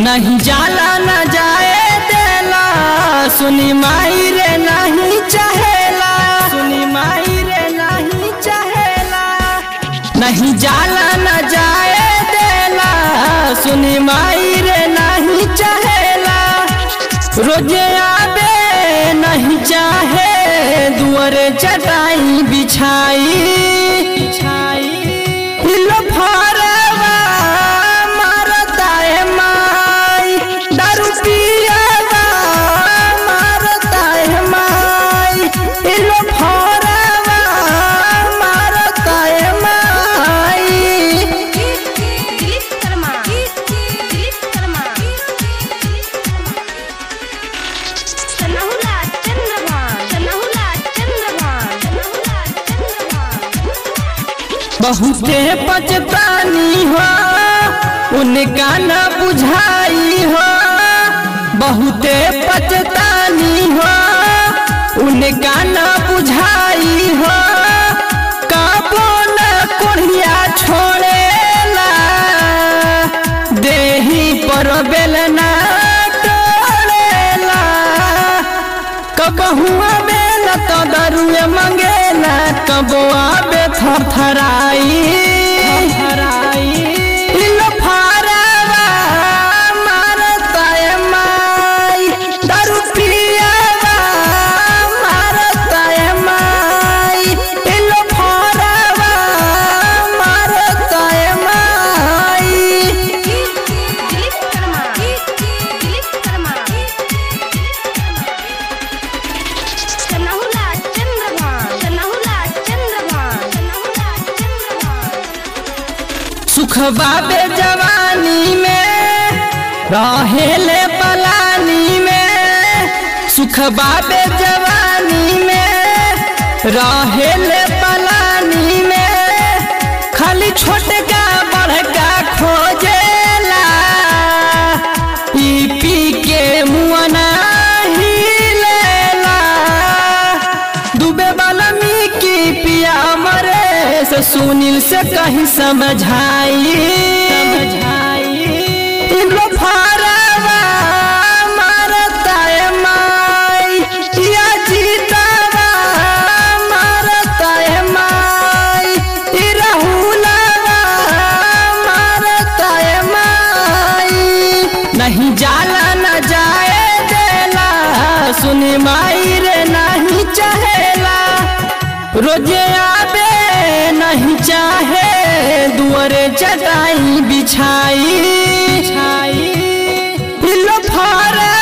नहीं जाला न जाए देला सुनी माई रे नहीं चाहेला सुनी माई रे नहीं चाहेला नहीं जाला न जाए देला सुनी माई रे नहीं चाहेला रोजे आबे नहीं चाहे दुआरे चटाई बिछाई बिछाई हिलो फारवा मारता है माई दारू पियावा मारता है माई हिलो फारवा मारता है माई दिलीप शर्मा दिलीप शर्मा सनहुला चंद्रभान सनहुला चंद्रभान सनहुला चंद्रभान बहुते पचतानी हो उनका न बुझाई हो बहुते पचतानी हो उनका न बुझाई हो कबो न कोढ़िया छोड़ेला देही पर बेलना टोलेला कबहुआ बेला तो दरुए मंगेला कबो आबे थरथराई थरथराई इलो फारवा मारता है माई दारू पियावा मारता है माई इलो फारवा मारता है माई दिलीप शर्मा दिलीप शर्मा सनहुला चंद्रभान सनहुला चंद्रभान सनहुला चंद्रभान सुख बाबे जवानी में रहेले पलानी में सुख बाबे जवानी में रहेले पलानी में खाली छोटका बड़का खोजेला पी पी के मुआना हिलेला डूबे वाला मी की पिया मरे से सुनील से कहीं समझाई समझाई इन लो फारवा मारता है माई या जीतावा मारता है माई ई राहुलवा मारता है माई नहीं जाला न जाए देला सुनी माई रे नहीं चाहेला रोजे आबे नहीं चाहे दुआरे चटाई बिछाई बिछाई लो फारा